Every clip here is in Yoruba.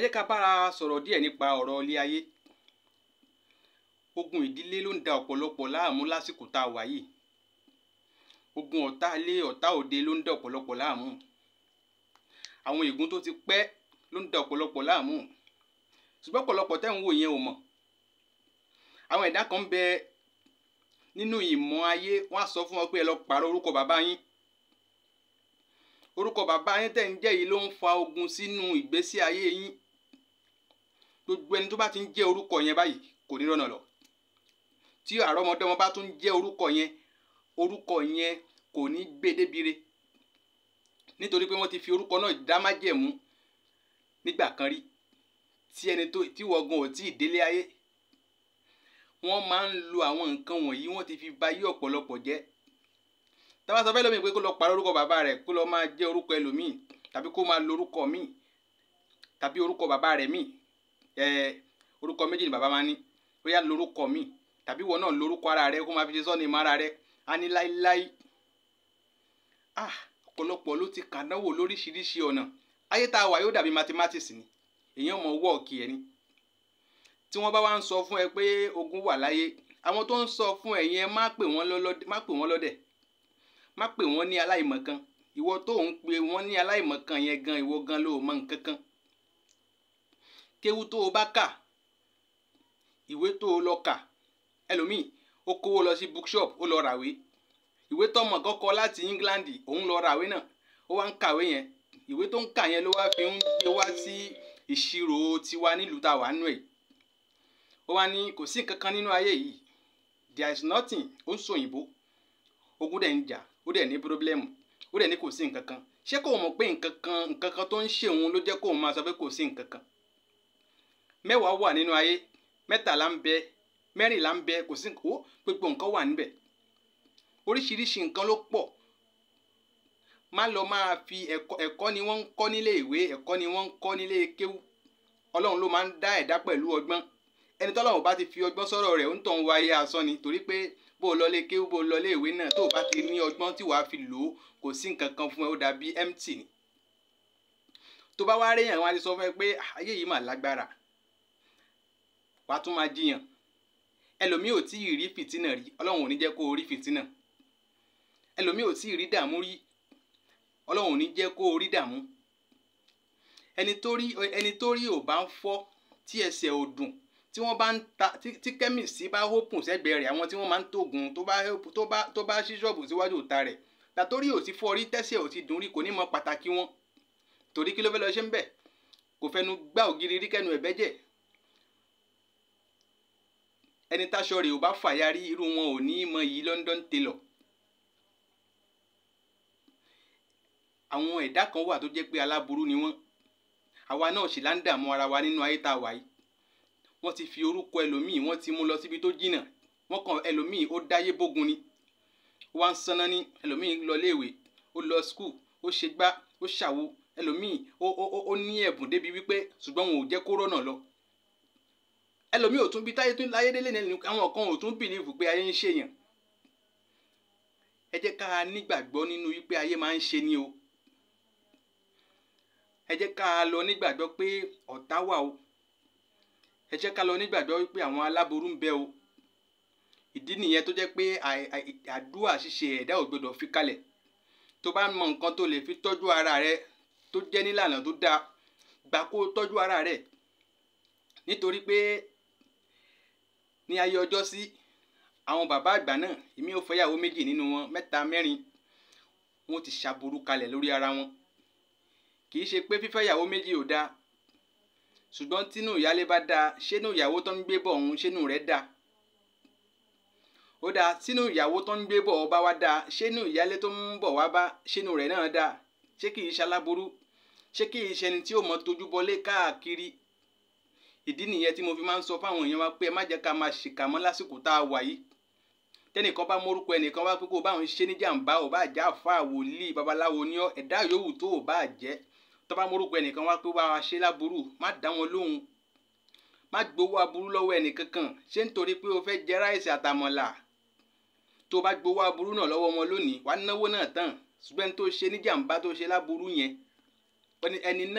jẹ́ ká bára sọ̀rọ̀ díẹ̀ nípa ọ̀rọ̀ ilé ayé ogun ìdílé ló ń da ọ̀pọ̀lọpọ̀ láàmú lásìkò tá a wà yìí ogun ọ̀tá ilé ọ̀tá òde ló ń da ọ̀pọ̀lọpọ̀ láàmú àwọn ègún tó ti pẹ́ ló ń da ọ̀pọ̀lọpọ̀ láàmú ṣùgbọ́n ọ̀pọ̀lọpọ̀ tẹ́ ń wò yẹn ò mọ̀ àwọn ẹ̀dá kan ń bẹ nínú ìmọ̀ ayé wọ́n á sọ fún wọn pé ẹ lọ pààrọ̀ orúkọ bàbá yín orúkọ bàbá yín tẹ̀ ń jẹ́ yìí ló ń fa ogun sínú ìgbésí ayé yín gbogbo ẹni tó bá ti ń jẹ́ orúkọ yẹn báyìí kò ní rọ́nà lọ tí àrọ́mọdọ́mọ bá tún jẹ́ orúkọ yẹn orúkọ yẹn kò ní gbé débire nítorí pé wọ́n ti fi orúkọ náà dá májẹ̀mú nígbà kan rí tí ẹni tó tí wọ́gùn ò tí ì délé ayé wọ́n máa ń lo àwọn nǹkan wọ̀nyí wọ́n ti fi ba yí ọ̀pọ̀lọpọ̀ jẹ́ tábà sọ fẹ́ lómi pé kó lọ pàrọ̀ orúkọ bàbá rẹ̀ kó lọ máa jẹ́ orúkọ ẹlòmíì tàbí kó máa lo orúkọ míì tàbí orúkọ bàbá rẹ̀ míì ẹ orúkọ méjì ni bàbá máa ní ó yá lórúkọ míì tàbí wọn náà lórúkọ ara rẹ̀ kó máa fi ṣe sọ́ọ̀nì mọ́ ara rẹ̀ á ní láíláí ah ọ̀pọ̀lọpọ̀ ló ti kàdánwò lóríṣiríṣi ọ̀nà ayé tá a wà yóò dàbí mathematics ni èèyàn mọ̀ wọ́ọ̀kì ẹ̀ ni tí wọ́n bá wá ń sọ fún ẹ pé ogun wà láyé àwọn tó ń sọ fún ẹ yẹn má pè wọ́n lọ́lọ́dẹ̀ má pè wọ́n lọ́dẹ̀ má pè wọ́n ní aláìmọ̀kan ìwọ tó ń pè wọ́n ní aláìmọ̀kan yẹn gan ìwọ gan ló mọ nǹkan kan kéwú tó o bá kà ìwé tó o lọ kà ẹlòmíì ó kówó lọ sí bookshop ó lọ ràwé ìwé tọmọ kọkọ láti England òun lọ ràwé náà ó wá ń kàwé yẹn ìwé tó ń kà yẹn ló wá fi ń gbé wá sí ìṣirò tiwa nílùú tá a wà nù ẹ̀ ó wá ní kò sí nǹkan kan nínú ayé yìí there is nothing ó ń sòyìnbó ogun dẹ̀ ń jà ó dẹ̀ ní pírọ́blẹ́mù ó dẹ̀ ní kò sí nǹkan kan ṣé kò mọ̀ pé nǹkan kan nǹkan kan tó ń ṣe òun ló jẹ́ kó máa sọ pé kò sí nǹkan kan mẹ́wàá wà nínú ayé mẹ́tàlá ń bẹ mẹ́rìnlá ń bẹ kò sí ó gbogbo nǹkan wà níbẹ̀ oríṣiríṣi nǹkan ló pọ̀ má lọ máa fi ẹ̀kọ́ ẹ̀kọ́ ni wọ́n ń kọ́ nílé ìwé ẹ̀kọ́ ni wọ́n ń kọ́ nílé kéwú ọlọ́run ló máa ń dá ẹ̀dá pẹ̀lú ọgbọ́n ẹni tọ́lọ́run bá ti fi ọgbọ́n sọ̀rọ̀ rẹ̀ ń tàn wáyé asán ni torí pé bó o lọlé kéwú bó o lọlé ìwé náà tó o bá ti ní ọgbọ́n tí wàá fi lò ó kò sí nǹkan kan fún ẹ ó dàbí empty ni tó bá wá réyàn wọn á ti sọ fún ẹ pé ayé yìí mà lágbára wàá tún máa jiyàn ẹlòmíì ò tí ì rí fìtínà rí ọlọ́run ò ní jẹ́ kó o rí fìtínà ẹlòmíì ò tí ì rí dààmú rí ọlọ́run ò ní jẹ́ kó o rí dààmú ẹni tó rí ẹni tó rí ò bá ń fọ́ tí ẹsẹ̀ ò dùn tí wọ́n bá ń ta tí kẹ́mìsì bá hópùn sẹ́gbẹ̀ẹ́ rẹ̀ àwọn tí wọ́n máa ń tóògùn tó bá tó bá tó bá ṣí ṣọ́ọ̀bù síwájú òta rẹ̀ tàtórí ò ti fọ́ rí tẹ́sẹ̀ ò ti dùn rí kò ní mọ pàtàkì wọn torí kí ló fẹ́ lọ ṣe ń bẹ̀ kò fẹnu gbá ògiri rí kẹnu ẹ̀bẹ́ jẹ́ ẹni táṣọ rẹ̀ ò bá fàya rí irú wọn ò ní mọ yìí London tailor àwọn ẹ̀dá kan wà tó jẹ́ pé aláburú ni wọ́n àwa náà sì là ń dààmú ara wa nínú ayé tá a wà yìí wọ́n ti fi orúkọ ẹlòmíì wọ́n ti mú lọ síbi tó jìnnà wọ́n kàn ẹlòmíì ó dáyé bógun ni ó wá ń sanná ní ẹlòmíì lọ léèwé ó lọ skul ó ṣe gbá ó ṣàwo ẹlòmíì ó ó ó ní ẹ̀bùn débi wípé ṣùgbọ́n wọn ò jẹ́ kó rọ́nà lọ ẹlòmíì ò tún bí táyé tún láyé délé ní àwọn kan ò tún bìlíìfù pé ayé ń ṣèyàn ẹ jẹ́ ká nígbàgbọ́ nínú wípé ayé máa ń ṣe ni o ẹ jẹ́ ká lọ nígbàgbọ́ pé ọ̀tá wà o ẹ jẹ́ ká lọ nígbàgbọ́ wípé àwọn aláboró ń bẹ o ìdí nìyẹn tó jẹ́ pé àdúrà ṣíṣe ẹ̀dá ò gbọdọ̀ fi kalẹ̀ tó bá mọ nǹkan tó lè fi tọ́jú ara rẹ tó jẹ́ nílànà tó dáa gbà kó tọ́jú ara rẹ nítorí pé ní ayé ọjọ́ sí àwọn bàbá àgbà náà èmi ò fẹ́yàwó méjì nínú wọn mẹ́ta mẹ́rin wọn ti ṣàbùrú kalẹ̀ lórí ara wọn kì í ṣe pé fífẹ́yàwó méjì ò dáa ṣùgbọ́n tínú ìyálé bá dáa ṣénú ìyàwó tó ń gbé bọ̀ ọ̀hún ṣénú rẹ̀ dáa ó dáa tínú ìyàwó tó ń gbé bọ̀ ọba wá dáa ṣénú ìyálé tó ń bọ̀ wá bá ṣénú rẹ̀ náà dáa ṣé kì í ṣaláború ṣé kì í ṣẹni tí ó mọ tójú bọlé káàkiri ìdí nìyẹn tí mo fi máa ń sọ fáwọn èèyàn wa pé ẹ má jẹ́ ká máa ṣìkà mọ́ lásìkò tá a wà yìí tẹnìkan bá mórúkọ ẹnìkan wá pé kó o bá òun ṣe ní jàǹbá ò bá jẹ́ àfa wòlíì babaláwo ní ọ ẹ̀dá yòówù tó ò bá jẹ́ tó bá mórúkọ ẹnìkan wá pé wá wa ṣe láburú má dá wọn lóhùn má gbowó aburú lọ́wọ́ ẹnìkankan ṣé nítorí pé o fẹ́ jẹ ráìsì àtàmọ̀là tó bá gbowó aburú náà lọ́wọ́ wọn lónìí wàá náwó náà tán ṣùgbọ́n tó ṣe ní jàǹbá tó ṣe láburú yẹn ẹni náà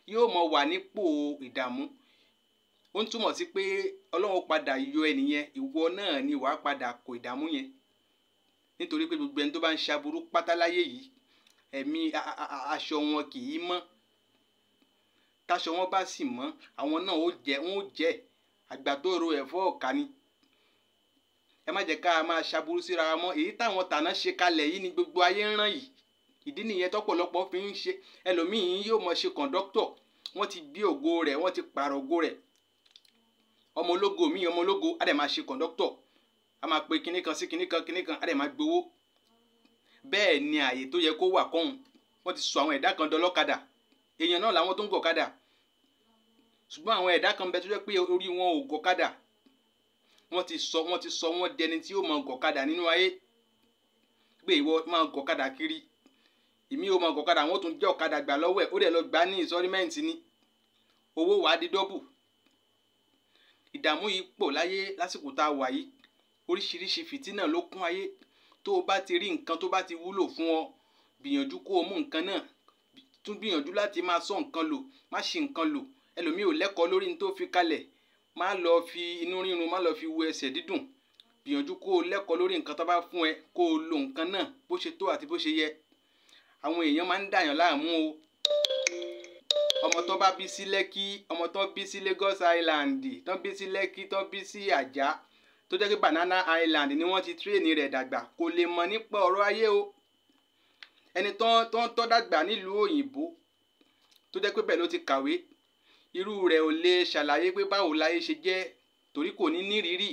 yóò mọ wà nípò ìdààmú ó ń túmọ̀ sí pé ọlọ́run padà yọ ẹnìyẹn ìwọ náà ni wàá padà kó ìdààmú yẹn nítorí pé gbogbo ẹni tó bá ń ṣaburú pátáláyé yìí ẹ̀mí aṣọ wọn kì í mọ́ táṣọ wọn bá sì mọ́ àwọn náà ó jẹ wọn ó jẹ àgbà tó ro ẹ̀fọ́ ọ̀ka ni ẹ má jẹ́ ká máa ṣaburú síra wa mọ́ èyí táwọn tàná ṣe kalẹ̀ yìí ni gbogbo ayé ń ràn yìí ìdí nìyẹn tọ́pọ̀lọpọ̀ fi ń ṣe ẹlòmíín yóò mọ ṣe kọ̀ǹdọ́tọ̀ wọ́n ti gbé ògo rẹ̀ wọ́n ti pààrọ̀ ògo rẹ̀ ọmọ ológo míì ọmọ ológo á dẹ̀ máa ṣe kọ̀ǹdọ́tọ̀ á máa pe kinní kan sí kinní kan kinní kan á dẹ̀ máa gbowó bẹ́ẹ̀ ni àyè tó yẹ kó wà kọ́hún wọ́n ti sọ àwọn ẹ̀dá kan dọlọ́kadà èèyàn náà làwọn tó ń gọ̀kadà ṣùgbọ́n àwọn ẹ̀dá kan bẹ tó jẹ́ pé orí wọn ò gọ̀kadà wọ́n ti sọ wọ́n ti sọ wọ́n dẹni tí ó mọ gọ̀kadà nínú ayé pé ìwọ máa gọ̀kadà kiri èmi ò mọ gọ̀kadà wọ́n tún jẹ́ ọ̀kadà gbà lọ́wọ́ ẹ̀ ó dẹ̀ lọ gbà ní ìsọ́rímẹ́ǹtì ni owó wàá di dọ́bù ìdààmú yìí pọ̀ láyé lásìkò tá a wà yìí oríṣiríṣi fìtínà ló kún ayé tó o bá ti rí nǹkan tó bá ti wúlò fún ọ gbìyànjú kó o mú nǹkan náà tún gbìyànjú láti máa sọ nǹkan lò má ṣì nǹkan lò ẹlòmíì ò lẹ́kọ̀ọ́ lórí ní tó fi kalẹ̀ má lọ fi inú rírun má lọ fi wo ẹsẹ̀ dídùn gbìyànjú kó o lẹ́kọ̀ọ́ lórí nǹkan tó bá fún ẹ kó o lo nǹkan náà bó ṣe tó àti bó ṣe yẹ àwọn èèyàn máa ń dàyàn láàmú o ọmọ tó bá bí sí lẹ́kí ọmọ tó bí sí Lagos Island tó bí sí lẹ́kí tó bí sí àjà tó jẹ́ pé Banana Island ni wọ́n ti tírèènì rẹ̀ dàgbà kò lè mọ̀ nípa ọ̀rọ̀ ayé o ẹni tó tó ń tọ́ dàgbà nílùú òyìnbó tó jẹ́ pé bẹ́ẹ̀ ló ti kàwé irú rẹ̀ ò lè ṣàlàyé pé báwo láyé ṣe jẹ́ torí kò ní nírìírí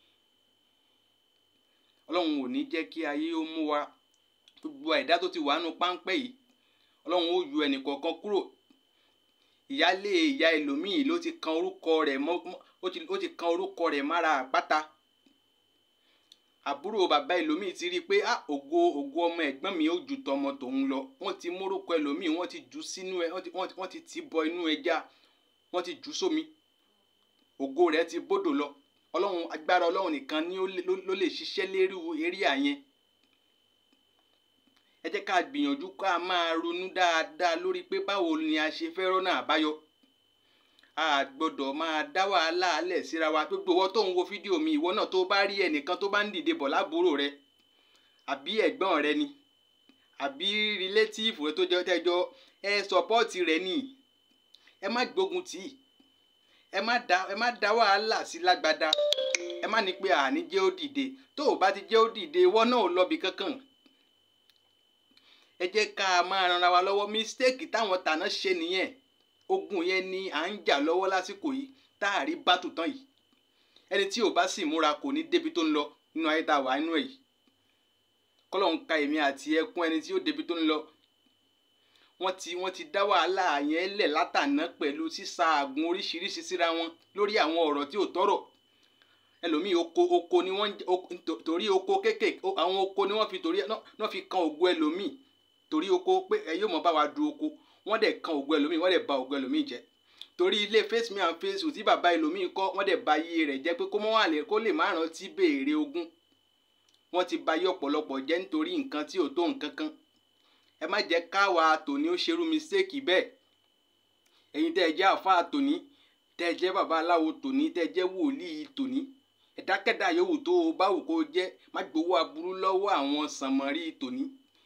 ọlọ́run ò ní jẹ́ kí ayé ó mú wa gbogbo ẹ̀dá tó ti wà nù páńpẹ́ yìí ọlọ́run ó yọ ẹnì kọ̀ọ̀kan kúrò ìyálé ìyá ẹlòmíì ló ti kan orúkọ rẹ̀ mọ́ ó ti kan orúkọ rẹ̀ mára àpáta àbúrò bàbá ẹlòmíì ti rí i pé ah ògo ògo ọmọ ẹ̀gbọ́n mi ó ju tọmọ tòun lọ wọ́n ti mórúkọ ẹlòmíì wọ́n ti jù sínú ẹ wọ́n ti tì bọ inú ẹja wọ́n ti jù sómi ògo rẹ̀ ti bódò lọ ọlọ́run agbára ọlọ́run nìkan ni ló lè ṣiṣẹ́ lérí eré àyẹn ẹ jẹ́ ká gbìyànjú ká máa ronú dáadáa lórí pé báwo ni a ṣe fẹ́ rọ́nà àbáyọ a gbọ́dọ̀ máa dá wàhálà alẹ̀ síra wa gbogbo ìwọ tó ń wo fídíò mi ìwọ náà tó bá rí ẹnìkan tó bá ń dìde bọ̀ lábúrò rẹ àbí ẹ̀gbọ́n rẹ ni àbí rìlétíìfù rẹ tó jẹ́ tẹ́jọ́ ẹ sọpọ́ọ̀tì rẹ ni ẹ má gbógun tì í ẹ má dá ẹ má dá wàhálà sí lágbádá ẹ má ní pé àní jẹ́ ó dìde tó o bá ti jẹ́ ó dìde ìwọ náà ò lọ́bi kankan ẹ jẹ́ ká máa ranra wa lọ́wọ́ mistake táwọn tàná ṣe nìyẹn ogun yẹn ni à ń jà lọ́wọ́ lásìkò yìí tá a rí bátù tán yìí ẹni tí ò bá sì múra kò ní débi tó ń lọ nínú ayé tá a wà nínú ẹ̀ yìí kọ́lọ̀ ń ka èmi àti ẹkún ẹni tí ó débi tó ń lọ wọ́n ti wọ́n ti dá wàhálà yẹn lẹ̀ látàná pẹ̀lú sísá àgùn oríṣiríṣi síra wọn lórí àwọn ọ̀rọ̀ tí ò tọ́rọ̀ ẹlòmíì oko oko ni wọ́n torí oko kéékèèké àwọn oko ni wọ́n fi torí náà fi kan ògo ẹlòmíì torí oko pé ẹ yóò mọ bá wa du oko wọ́n dẹ̀ kan ògo ẹlòmíì wọ́n dẹ̀ ba ògo ẹlòmíì jẹ́ torí ilé face me and face you tí bàbá ẹlòmíì kọ́ wọ́n dẹ̀ ba iye rẹ̀ jẹ́ pé kó mọ́ wà lè kó lè má rántí béèrè ogún wọ́n ti ba iye ọ̀pọ̀lọpọ̀ jẹ́ nítorí nǹkan tí ò tó nǹkan kan ẹ má jẹ́ káwa tòní ó ṣerú mistake bẹ́ẹ̀ ẹ̀yin tẹ́ ẹ jẹ́ àfáà tòní tẹ́ ẹ jẹ́ bàbá aláwo tòní tẹ́ ẹ jẹ́ wòlíì tòní ẹ̀dákẹ́dá yòówù tó o bá wù kó o jẹ́ má gbowó aburú lọ́wọ́ àwọn sànmọ́rí tòní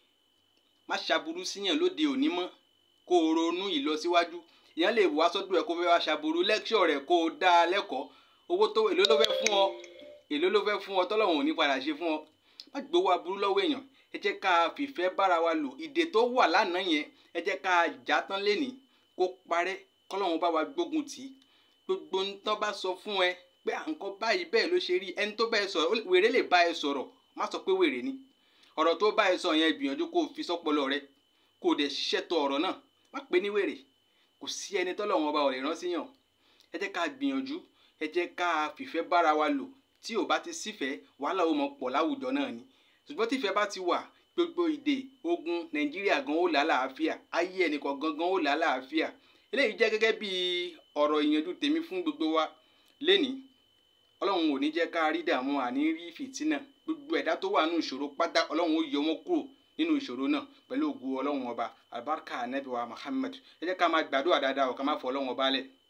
má ṣaburú síyàn lóde òní mọ́ kó o ronú ìlọsíwájú ìyẹn lè wá sọ́dọ̀ ẹ̀ kó fẹ́ wá ṣaburú lẹ́kṣọ̀ rẹ̀ kó o dá a lẹ́kọ̀ọ́ owó tó èló ló fẹ́ fún ọ èló ló fẹ́ fún ọ tọ́lọ́hún ò ní padà ṣe fún ọ má gbowó aburú lọ́wọ́ èèyàn ẹ jẹ́ ká fìfẹ́ bára wa lò ìdè tó wà lánàá yẹn ẹ jẹ́ ká já tán lénìí kó parẹ́ kọ́lọ́hún bá wa gbógun tì í gbogbo ntọ́ bá sọ fún ẹ pé à ń kọ́ báyìí bẹ́ẹ̀ ló ṣe rí ẹni tó bá ẹ sọ̀rọ̀ wèrè lè bá ẹ sọ̀rọ̀ má sọ pé wèrè ni ọ̀rọ̀ tó bá ẹ sọ yẹn gbìyànjú kó o fi sọ́pọlọ rẹ kó o dẹ̀ ṣiṣẹ́ tọ ọ̀rọ̀ náà má pè ní wèrè kò sí ẹni tọ́lọ́run ọba ọ̀rẹ́ rán síyàn ẹ jẹ́ ká gbìyànjú ẹ jẹ́ ká fìfẹ́ bára wa lò tí ò bá ti sífẹ̀ẹ́ wàhálà ó mọ pọ̀ láwùjọ náà ni ṣùgbọ́n tífẹ́ bá ti wà gbogbo ìdè ogun nàìjíríà gan ó làálàáfíà ayé ẹnìkan gangan ó làálàáfíà eléyìí jẹ́ gẹ́gẹ́ bí ọ̀rọ̀ ìyànjú tèmi fún gbogbo wa lénìí ọlọ́run ò ní jẹ́ ká rí dààmú àní rí fìtínà gbogbo ẹ̀dá tó wà nù ìṣòro pátá ọlọ́run ó yọ wọn kúrò nínú ìṣòro náà pẹ̀lú ògùn ọlọ́run ọba àlùbáríkà ànábì wa Muhammad ẹ jẹ́ ká máa gbàdúrà dáadáa ọ̀ ká máa fọ ọlọ́run ọba lẹ̀